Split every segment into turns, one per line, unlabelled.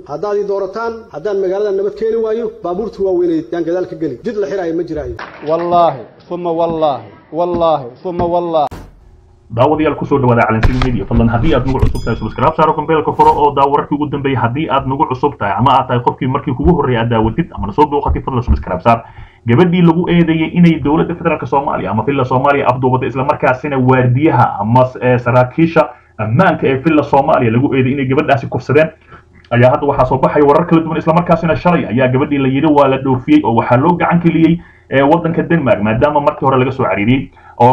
haddaad ii doorataan haddaan magaalada nabad keeni waayo baabuurta waaweyneed yaan gadaal ka geli jid la xiraayo ma jiraayo
wallaahi uma wallaahi wallaahi uma wallaahi
daawadayaal kusoo dhawaada calansiin media fadlan haddii aad nagu cusub tahay subscribe saaro kambeelka furo oo daa wararkii ugu dambeeyay haddii aad nagu cusub tahay ama aad tahay qofkii markii kugu horreeyay aad daawatid ama nasoo booqatid fadlan subscribe saar gabadhii lagu eedeeyey inay dowladda federaalk soomaaliya ama villa soomaaliya afduubada islamarkaasina waardiyaha ama saraakiisha ammaanka ee villa soomaaliya lagu eedeeyey inay gabadhaasi kufsadeen ayaa hadda waxaa soo baxaya warar kala duwan islamarkaasina shalay ayaa gabadhii la yidhi waa la dhoofiyey oo waxaa loo gacan geliyey waddanka denmark maadaama markii hore laga soo cariiriyey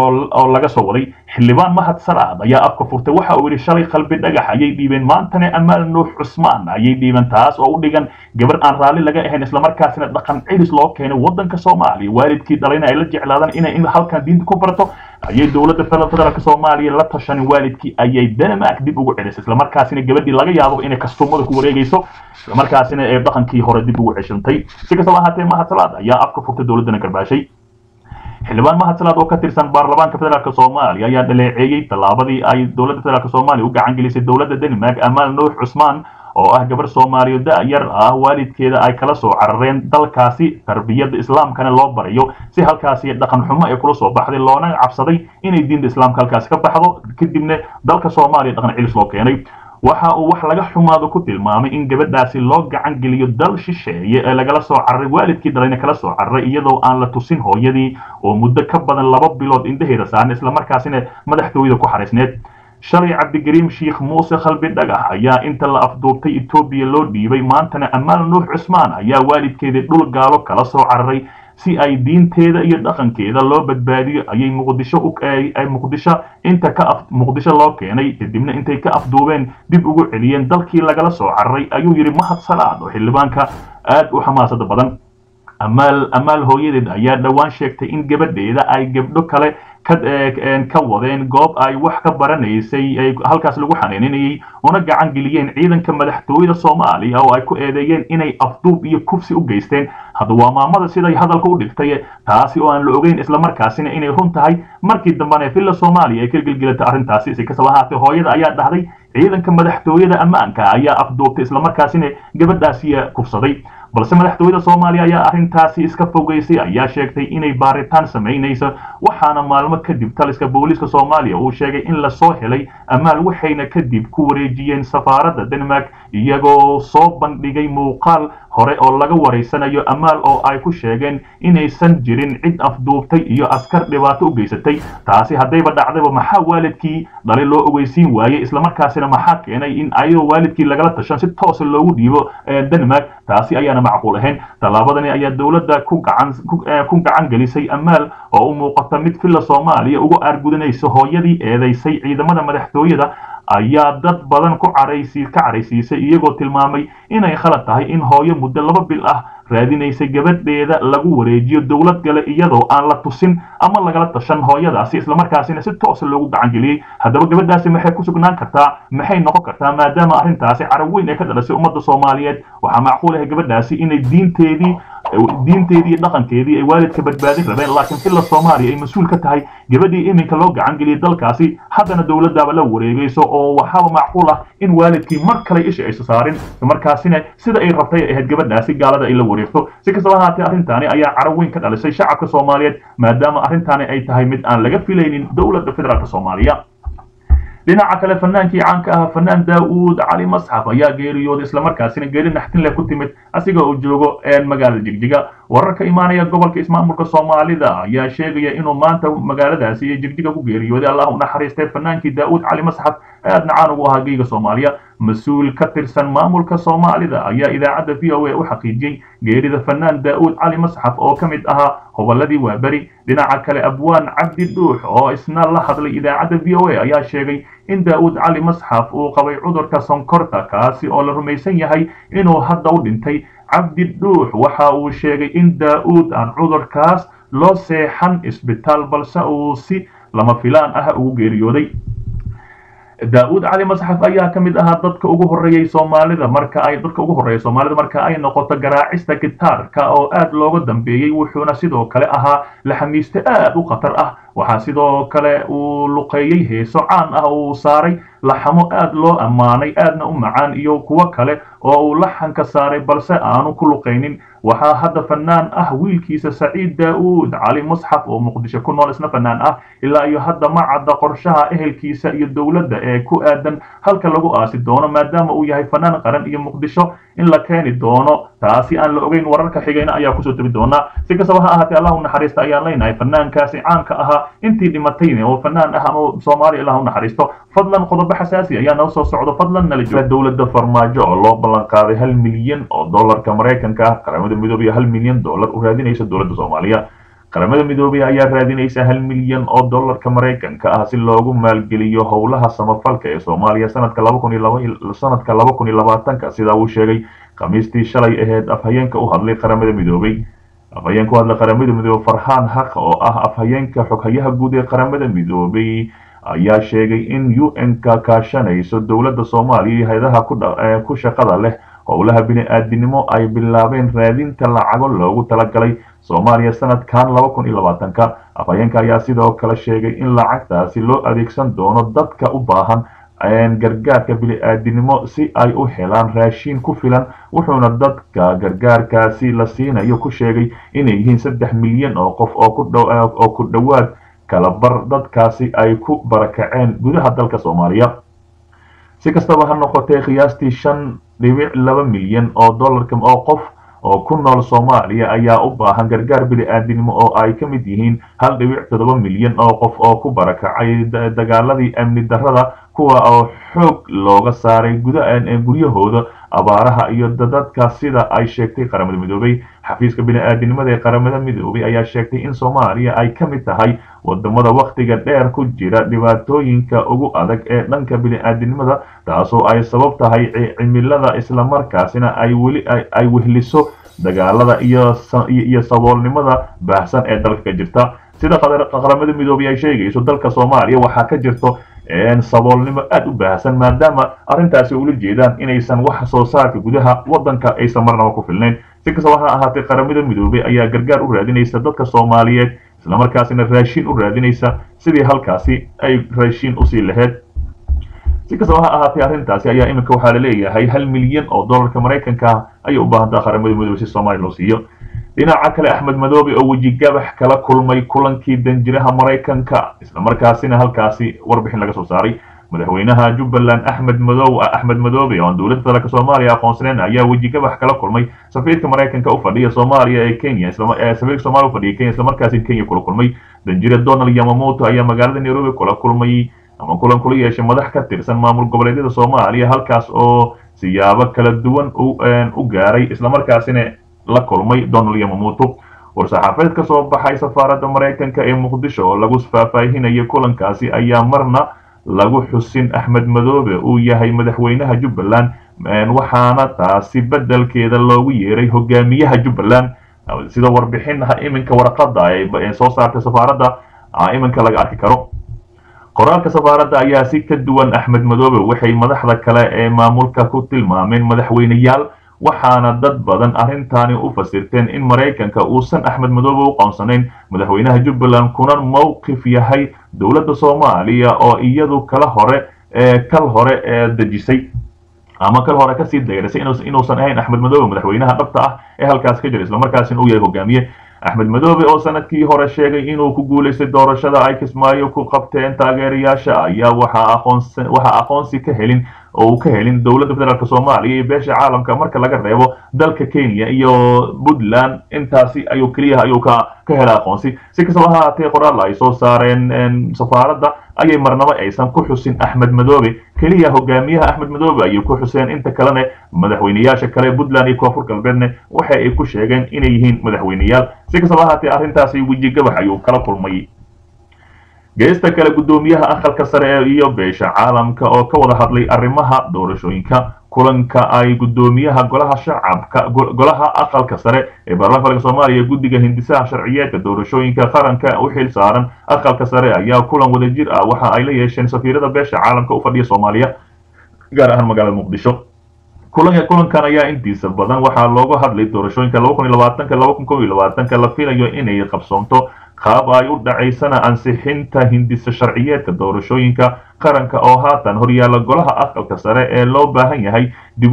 oo laga soo waday xildhibaan mahad salaad ayaa afka furtay waxa uu yidhi shalay qalbi dhagax ayay dhiibeen maantana amaal nuux cusmaan ayay dhiibeen taas oo u dhigan gabar aan raalli laga ahayn islamarkaasina dhaqan cilis loo keenay waddanka soomaaliya waalidkii dhalayna ay la jeclaadaan inay halkan diinta ku barato ayay dowladda federaalk soomaaliya la tashanin waalidkii ayay denmark dib ugu celisay islamarkaasina gabadhii laga yaabo inay kastuumada ku wareegayso islamarkaasina ee dhaqankii hore dib ugu ceshantay si kastaba ahaatee mahad salaad ayaa afka furtay dowladdana garbaashay xildhibaan mahad salaad oo ka tirsan baarlamaanka federaalk soomaaliya ayaa dhaleeceeyey tallaabadii ay dowladda federaalk soomaaliya u gacan gelisay dowladda denmark amaal nuux cusmaan oo ah gabar soomaaliya da-yar ah waalidkeeda ay kala soo carareen dalkaasi tarbiyadda islaamkana loo barayo si halkaasi dhaqan xumo ay kula soo baxday loona cabsaday inay diinta islaamka halkaasi ka baxdo kadibna dalka soomaaliya dhaqan cilis loo keenay waxa uu wax laga xumaado ku tilmaamay in gabadhaasi loo gacan geliyo dal shisheeye ee lagala soo cararay waalidkii dhalayna kala soo cararay iyadoo aan la tusin hooyadii oo muddo ka badan laba bilood indhaheeda saaran islamarkaasina madaxtooyada ku xariisneed shalay cabdigariim sheikh muuse khalbi dhagax ayaa inta la afduubtay etoobiya loo dhiibay maantana amaal nuux cusmaan ayaa waalidkeedii dhul gaalo kala soo cararay si ay diinteeda iyo dhaqankeeda loo badbaadiyo ayay muqdisho ay muqdisho inta ka muqdisho loo keenay kadibna intay ka afduubeen dib ugu celiyeen dalkii lagala soo cararay ayuu yidhi mahad salaad oo xildhibaanka aad u xamaasada badan amaal amaal hooyadeed ayaa dhowaan sheegtay in gabadheeda ay gabdho kale ka wadeen goob ay wax ka baranaysay halkaas lagu xanaaninayay una gacan geliyeen ciidanka madaxtooyada soomaaliya oo ay ku eedeeyeen inay afduub iyo kufsi u geysteen hadda waa maamada siday hadalka u dhigtay taasi oo aan la ogeyn islamarkaasina inay run tahay markii dambena villa soomaaliya ay ka gelgelatay arrintaasi si kastaba ahaatee hooyada ayaa dhahday ciidanka madaxtooyada ammaanka ayaa afduubtay islamarkaasina gabadhaasi kufsaday balse madaxtooyada soomaaliya ayaa arrintaasi iska fogeysay ayaa sheegtay inay baaritaan samaynayso waxaana maalmo kadib taliska booliiska soomaaliya uu sheegay in lasoo helay amaal waxayna kadib ku wareejiyeen safaaradda denmark iyagoo soo bandhigay muuqaal hore oo laga waraysanayo amaal oo ay ku sheegeen inaysan jirin cid afduubtay iyo askar dhibaato u geysatay taasi haddayba dhacdayba maxaa waalidkii dhalay loo ogeysiin waayey islamarkaasina maxaa keenay in ayagoo waalidkii lagala tashan si toosa loogu dhiibo denmark taasi ayaana macquul ahayn tallaabadani ayaa dowladda ku gacan ku gacan gelisay amaal oo u muuqata mid villa soomaaliya uga aargudanaysa hooyadii eedaysay ciidamada madaxtooyada ayaa dad badan ku caraysi ka caraysiisay iyagoo tilmaamay inay khalad tahay in hooyo muddo laba bil ah raadinaysay gabadheeda lagu wareejiyo dowlad gale iyadoo aan la tusin ama lagala tashan hooyadaasi islamarkaasina si toosa loogu gacan geliyey haddaba gabadhaasi maxay ku sugnaan kartaa maxay noqon kartaa maadaama arrintaasi carab weyn ay ka dhalasay ummadda soomaaliyeed waxaa macquul ah gabadhaasi inay diinteedii diinteedii iyo dhaqankeedii ay waalidka badbaadin rabeen laakiin villa soomaaliya ay mas-uul ka tahay gabadhii iminka loo gacan geliyay dalkaasi haddana dowladdaaba la wareegayso oo waxaaba macquul ah in waalidkii mar kale isha aysa saarin markaasina sida ay rabtay ay ahayd gabadhaasi gaalada ay la wareegto si kastaba ahaatee arrintaani ayaa carab weyn ka dhalisay shacabka soomaaliyeed maadaama arrintaani ay tahay mid aan laga filaynin dowladda federaalk soomaaliya dhinaca kale fanaankii caanka ah fanaan daa'uud cali masxaf ayaa geeriyooday islamarkaasina geeri naxtin leh ku timid asiga oo joogo magaalada jigjiga wararka imaanaya gobolka ismaamulka soomaalida ayaa sheegaya inuu maanta magaaladaasi iyo jigjiga ku geeriyooday allah u naxariistay fanaankii daa'uud cali masxaf aadna caan ugu ahaa geyga soomaaliya mas-uul ka tirsan maamulka soomaalida ayaa idaacadda v o a u xaqiijiyey geerida fanaan daa'uud cali masxaf oo ka mid ahaa hobolladii waaberi dhinaca kale abwaan cabdi dhuux oo isna la hadlay idaacadda v o a ayaa sheegay in daa'uud cali masxaf uu qabay cudurka sonkorta kaasi oo la rumaysan yahay inuu hadda u dhintay cabdi dhuux waxa uu sheegay in daa'uud aan cudurkaas loo seexan isbitaal balse uu si lama filaan ah ugu geeriyooday daa'uud cali masxaf ayaa ka mid ahaa dadka ugu horreeyey soomaalida marka ay dadka ugu horreeya soomaalida marka ay noqoto garaacista gitaarka oo aad looga dambeeyey wuxuuna sidoo kale ahaa laxamiiste aad u khatar ah waxaa sidoo kale uu luqeeyey heeso caan ah uu saaray laxamo aad loo ammaanay aadna u macaan iyo kuwo kale oo uu laxanka saaray balse aanu ku luqaynin waxaa hadda fanaan ah wiilkiisa saciid daa'uud cali musxaf oo muqdisho ku nool isna fanaan ah ilaa iyo hadda ma cadda qorshaha ehelkiisa iyo dowladda ee ku aadan halka lagu aasi doono maadaama uu yahay fanaan qaran iyo muqdisho in la keeni doono taasi aan la ogeyn wararka xigayna ayaa kusoo tegi doonaa si kastaba ha ahaatee allah u naxariista ayaan leenahay fanaankaasi caanka ahaa intii dhimatayne oo fanaan ah ama soomaaliya allah u naxariisto fadlan qodobo xasaasi ayaa noo soo socdo fadlan nala jooga dowladda farmaajo oo loo ballan qaaday hal milyan oo dollarka maraykanka ah qaramada midoobay hal milyan dollar u raadinaysa dowladda soomaaliya qaramada midoobay ayaa raadinaysa hal milyan oo dollarka maraykanka ah si loogu maalgeliyo howlaha samafalka ee soomaaliya sanadka laba kun iyo laba sanadka laba kun iyo labaatanka sidaa uu sheegay khamiistii shalay aheyd afhayeenka u hadlay qaramada midoobay afhayeenka u hadlay qaramada midoobay farxaan haq oo ah afhayeenka xoghayaha guud ee qaramada midoobay ayaa sheegay in u n-ka kaashanayso dowladda soomaaliya iyo hay-adaha ku shaqada leh howlaha bini-aadinimo ay bilaabeen raadinta lacago loogu talagalay soomaaliya sanadkan laba kun iyo labaatanka afhayeenka ayaa sidoo kale sheegay in lacagtaasi loo adeegsan doono dadka u baahan gargaarka bini-aadinimo si ay u helaan raashiin ku filan wuxuuna dadka gargaarkaasi la siinayo ku sheegay inay yihiin saddex milyan oo qof oo ku dhowaad kalabar dadkaasi ay ku barakaceen gudaha dalka soomaaliya si kastaba ha noqotee qiyaastii shan dhibic laba milyan oo dollarka oo qof oo ku nool soomaaliya ayaa u baahan gargaar bini-aadinimo oo ay ka mid yihiin hal dhibic toddoba milyan oo qof oo ku barakacay dagaaladii amni darrada kuwa oo xoog looga saaray guryahooda abaaraha iyo dadadka sida ay sheegtay qaramada midoobay xafiiska bini-aadinimada ee qaramada midoobay ayaa sheegtay in soomaaliya ay ka mid tahay wadamada wakhtiga dheer ku jira dhibaatooyinka ugu adag ee dhanka bini-aadinimada taasoo ay sabab tahay cimilada islamarkaasina ay weli ay wehliso dagaalada iyo saboolnimada baahsan ee dalka ka jirta sida qaramada midoobay ay sheegayso dalka soomaaliya waxaa ka jirto saboolnimo aada u baahsan maadaama arrintaasi ula jeedaan inaysan wax soo saarka gudaha waddanka aysan marnaba ku filnayn si kastaba ha ahaatee qaramada midoobay ayaa gargaar u raadinaysa dadka soomaaliyeed islamarkaasina raashiin u raadinaysa sidii halkaasi ay raashiin usii laheyd si kastaba ha ahaatee arrintaasi ayaa iminka waxaa la leeyahay hal milyan oo dollarka maraykanka ah ayay u baahantaa qaramada midoobay si soomaaliya loo siiyo dhinaca kale axmed madoobe oo wejigabax kala kulmay kulankii danjiraha maraykanka islamarkaasina halkaasi warbixin laga soo saaray madaxweynaha jubbaland axmed madow axmed madoobe oo dowladda dalka soomaaliya aqoonsaneen ayaa wejigabax kala kulmay safiirka maraykanka u fadhiya soomaaliya ee kenya safiirka soomaaliya u fadhiya kenya islamarkaasi kenya kula kulmay danjire donald yamamoto ayaa magaalada nairobi kula kulmay ama kulan kula yeeshay madax ka tirsan maamul goboleedyada soomaaliya halkaas oo siyaabo kala duwan u gaaray islamarkaasina la kulmay donald yamamoto war-saxaafadeed ka soo baxay safaaradda maraykanka ee muqdisho oo lagu faahfaahinayay kulankaasi ayaa marna lagu xusin axmed madoobe uu yahay madaxweynaha jubbaland waxaana taasi beddelkeeda loogu yeeray hogaamiyaha jubbaland sida warbixin iminka warqadda ee soo saartay safaaradda iminka laga arki karo qoraalka safaaradda ayaa si ka duwan axmed madoobe waxay madaxda kale ee maamulka ku tilmaameen madaxweyneyaal waxaana dad badan arrintaani u fasirteen in maraykanka uusan axmed madoobe u qoonsanayn madaxweynaha jubbaland kuna mowqif yahay dowladda soomaaliya oo iyadu kala hore ee kal hore ee dejisay ama kal hore kasii dayrisay inuusan ahayn axmed madoobe madaxweynaha dhabta ah ee halkaas ka jira islamarkaasina uu yahay hogaamiye axmed madoobe oo sanadkii hore sheegay inuu ku guulaystay doorashada ay kismaayo ku qabteen taageerayaasha ayaa waxaa aqoonsi ka helin oo uu ka helin dowladda federaalk soomaaliya iyo beesha caalamka marka laga reebo dalka kenya iyo puntland intaasi ayuu keliyaha ayuu ka ka hela aqoonsi si kastaba ha haatee qoraal ay soo saareen safaaradda ayay marnaba aysan ku xusin axmed madoobe keliya hogaamiyaha axmed madoobe ayay ku xuseen inta kalena madaxweyneyaasha kale puntland iyo koonfur galbeedne waxa ay ku sheegeen inay yihiin madaxweyneyaal si kastaba ha haatee arrintaasi wejigabax ayuu kala kulmay geesta kale guddoomiyaha aqalka sare iyo beesha caalamka oo ka wada hadlay arrimaha doorashooyinka kulanka ay guddoomiyaha golaha shacabka golaha aqalka sare ee baarlamaanka soomaaliya guddiga hindisaha sharciyeedka doorashooyinka qaranka u xil saaran aqalka sare ayaa kulan wadajir ah waxa ay la yeesheen safiirada beesha caalamka u fadhiya soomaaliya gaar ahaan magaalada muqdisho kulanka kulankan ayaa intiisa badan waxaa looga hadlay doorashooyinka laba kun iyo labaatanka laba kun kow iyo labaatanka la filayo inay qabsoonto qaab ay u dhacaysana ansixinta hindisa sharciyeedka doorashooyinka qaranka oo haatan horyaala golaha aqalka sare ee loo baahan yahay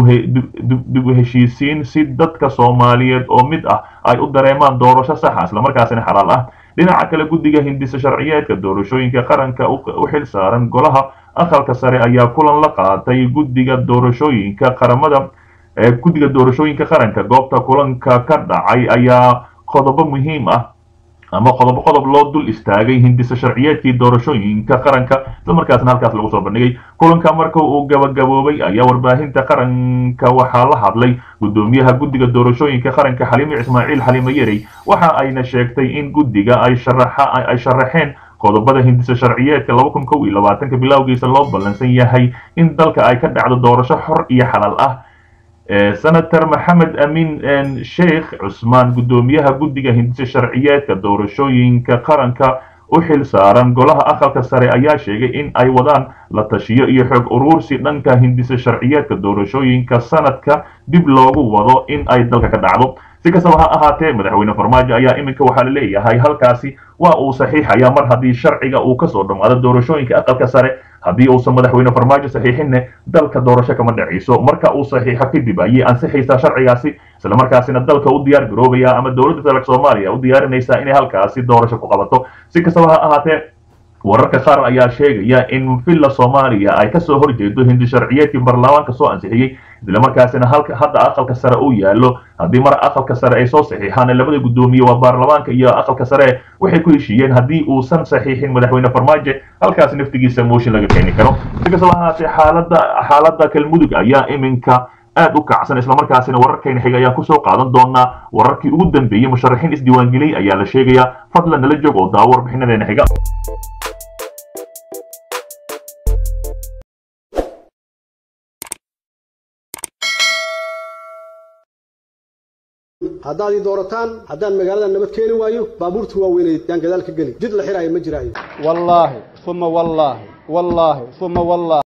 dib u heshiisiin si dadka soomaaliyeed oo mid ah ay u dareemaan doorasho saxa islamarkaasina xalaal ah dhinaca kale guddiga hindisa sharciyeedka doorashooyinka qaranka u xil saaran golaha aqalka sare ayaa kulan la qaatay guddiga doorashooyinka qaramada guddiga doorashooyinka qaranka goobta kulanka ka dhacay ayaa qodobo muhiim ah ama qodob qodob loo dul istaagay hindisa sharciyeedkii doorashooyinka qaranka islamarkaasna halkaas lagu soo bandhigay kulanka marka uu gabagaboobay ayaa warbaahinta qaranka waxaa la hadlay guddoomiyaha guddiga doorashooyinka qaranka xaliime ismaaciil xaliime yarey waxa ayna sheegtay in guddiga ay ay sharaxeen qodobada hindisa sharciyeedka laba kun kow iyo labaatanka bilowgiisa loo ballansan yahay in dalka ay ka dhacdo doorasho xor iyo xalaal ah senator maxamed amin sheikh cusmaan guddoomiyaha guddiga hindisa sharciyeedka doorashooyinka qaranka u xil saaran golaha aqalka sare ayaa sheegay in ay wadaan la tashiyo iyo xoog uruursi dhanka hindisa sharciyeedka doorashooyinka sanadka dib loogu wado in ay dalka ka dhacdo si kastaba ha ahaatee madaxweyne farmaajo ayaa iminka waxaa la leeyahay halkaasi waa uu saxiixaya mar haddii sharciga uu kasoo dhammaado doorashooyinka aqalka sare haddii uusan madaxweyne farmaajo saxiixinne dalka doorasho kama dhacayso marka uu saxiixo kadib ayay ansixaysaa sharcigaasi islamarkaasina dalka u diyaar garoobaya ama dowladda federaalk soomaaliya u diyaarinaysaa inay halkaasi doorasho ku qabato si kastaba ha ahaatee wararka qaar ayaa sheegaya in villa soomaaliya ay kasoo horjeedo hindi sharciyeedkii baarlamaanka soo ansixiyey islamarkaasina halka hadda aqalka sare uu yaallo haddii mar aqalka sare ay soo saxiixaan labada guddoomiye waa baarlamaanka iyo aqalka sare waxay ku heshiiyeen haddii uusan saxiixin madaxweyne farmaajo halkaas naftigiisa mooshin laga keeni karo si kastaba ahaatee xaalada xaaladda galmudug ayaa iminka aad u kacsan islamarkaasina wararkayna xiga ayaan kusoo qaadan doonaa wararkii ugu dambeeyey musharaxiin isdiiwaangeliyey ayaa la sheegayaa fadlan nala joog oo daawo warbixinadeena xiga
haddaad ii doorataan haddaan magaalada nabad keeni waayo baabuurta waaweynay yaan gadaal ka geli jid la xiraayo ma jiraayo
wallaahi uma wallaahi wallaahi uma wallaahi